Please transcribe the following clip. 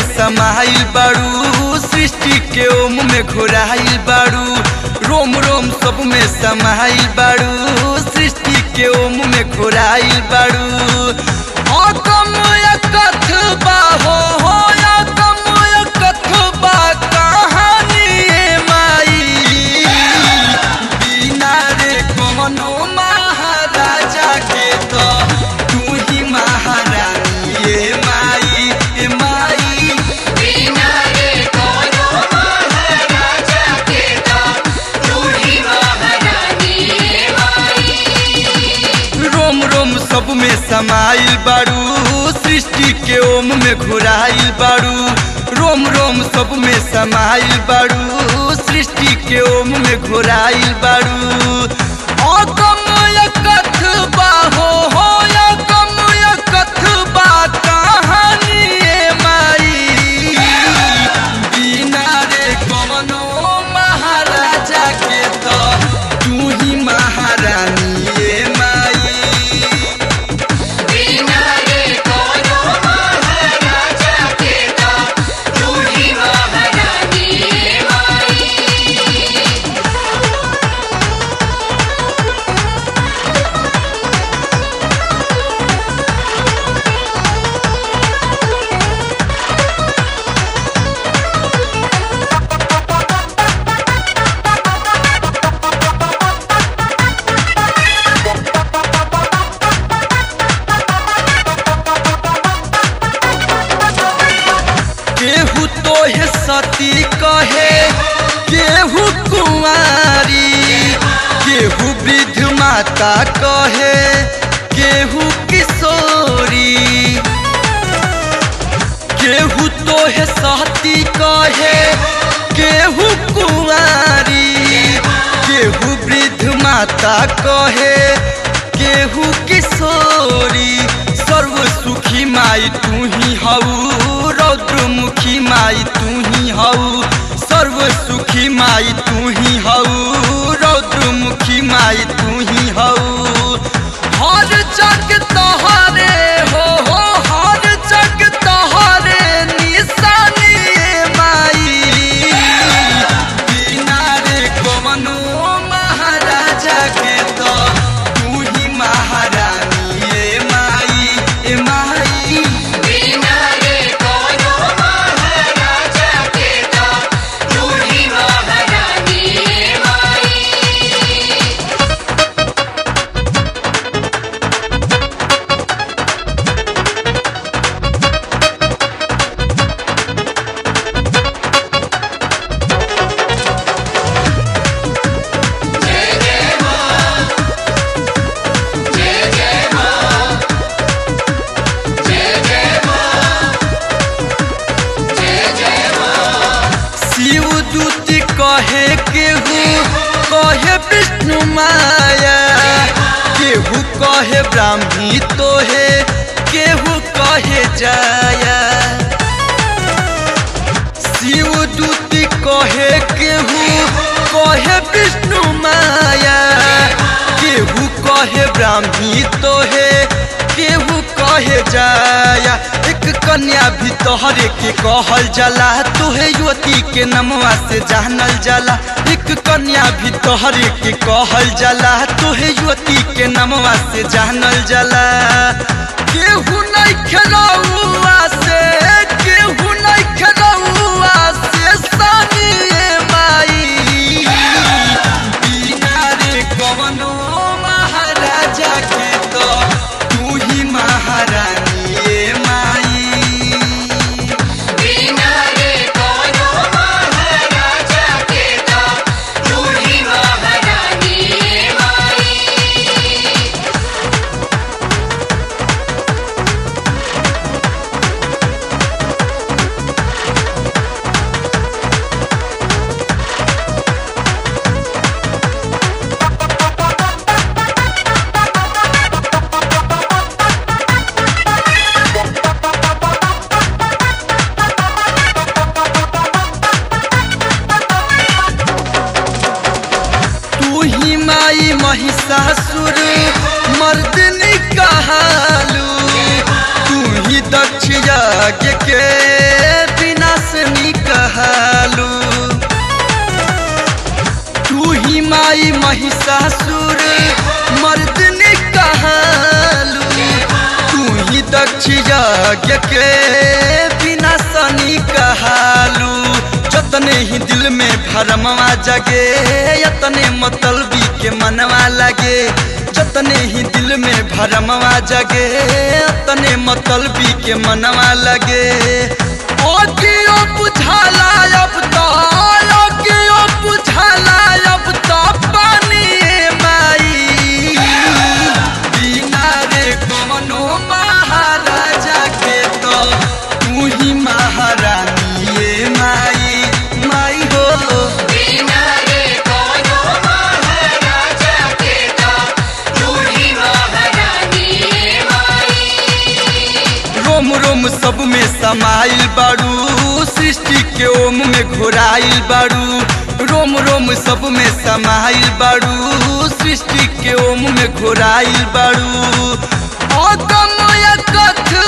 समाइल बाड़ू सृष्टि के ओम में घोराइल बाड़ू रोम रोम सब में समाइल बाड़ू सृष्टि के ओम में घोराइल बाड़ू अकम कथ बा हो हो अकम कथ बा कहानी ए माई बिना रे कोनो महाराजा के तो तू ही महारानी ए माई ए माई बिना रे कोनो महाराजा के तो तू ही महारानी माई रोम रोम सब में समाइल बाड़ू सृष्टि के ओम में घुराइल बाड़ू रोम रोम सब में समाइल बाड़ू सृष्टि के ओम में घुराइल बाड़ू अकम कथ बा हो हो अकम कथ बा कहानी ए माई बिना रे कोनो महाराजा के तो तू ही महारानी ए माई बिना रे कोनो महाराजा के तो तू ही महारानी माई केहू तोहे सती कहे केहू कुंवारी केहू वृद्ध माता कहे केहू किशोरी केहू तोहे सती कहे केहू कुंवारी केहू वृद्ध माता कहे केहू किशोरी सर्व सुखी माई तू ही हऊ रौद्रमुखी माई तू ही हऊ सर्व सुखी माई तू ही हऊ रौद्रमुखी माई तू ही हऊ हर जग तोहरे हो हो हर जग तोहरे निशानी ए माई बिना रे कोनो महाराजा के तो तू ही महारानी ए माई ए माई बिना रे कोनो महाराजा के तो तू ही महारानी माई शिव दूत कहे केहू कहे विष्णु माया केहू कहे ब्राह्मी तोहे केहू कहे जाया शिव दूत कहे केहू कहे विष्णु माया केहू कहे ब्राह्मी तोहे केहू कहे जाया एक कन्या भी तोहरे के कहल जाला तोहे युवती के नमवा से जानल जाला एक कन्या भी तोहरे के कहल जाला तोहे युवती के नमवा से जानल जाला केहू नहीं खेलौआ से केहू नहीं खेलौआ से सानी ए माई बिना रे कवनो महाराजा के तो तू ही महारानी ए माई बिना रे कोनो महाराजा के तो तू ही महारानी माई महिषासुर मर्दनी कहालू तू ही दक्ष यज्ञ के बिना सनी कहालू जतने ही दिल में भरमवा जगे यतने मतलबी के मनवा लगे जतने ही दिल में भरमवा जगे तने मतलबी के मनवा लगे ओ कियो बुझाला अब तो ओ कियो बुझाला अब तो पानी माई बिना रे कोनो महाराजा के तो तू ही महारानी ये माई माई हो बिना रे कोनो महाराजा के ता तू ही महारानी माई रोम रोम सब में समाइल बाड़ू सृष्टि के ओम में घोराइल बाड़ू रोम रोम सब में समाइल बाड़ू सृष्टि के ओम में घोराइल बाड़ू अगम कथ